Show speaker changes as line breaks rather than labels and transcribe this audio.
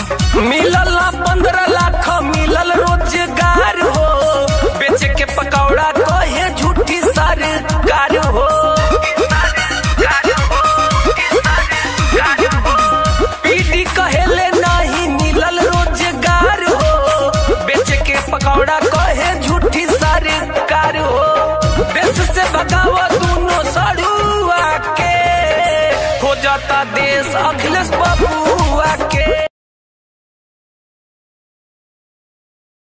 मिलल पंद्रह लाख मिलल रोजगार हो बेच के पकौड़ा कहे झूठी सरकार हो पीडी कहेले नहीं मिलल रोजगार हो बेच के पकौड़ा कहे झूठी सरकार हो देश से भगाव दोनों सड़ुआ के हो जाता देश अखिलेश बबुआ के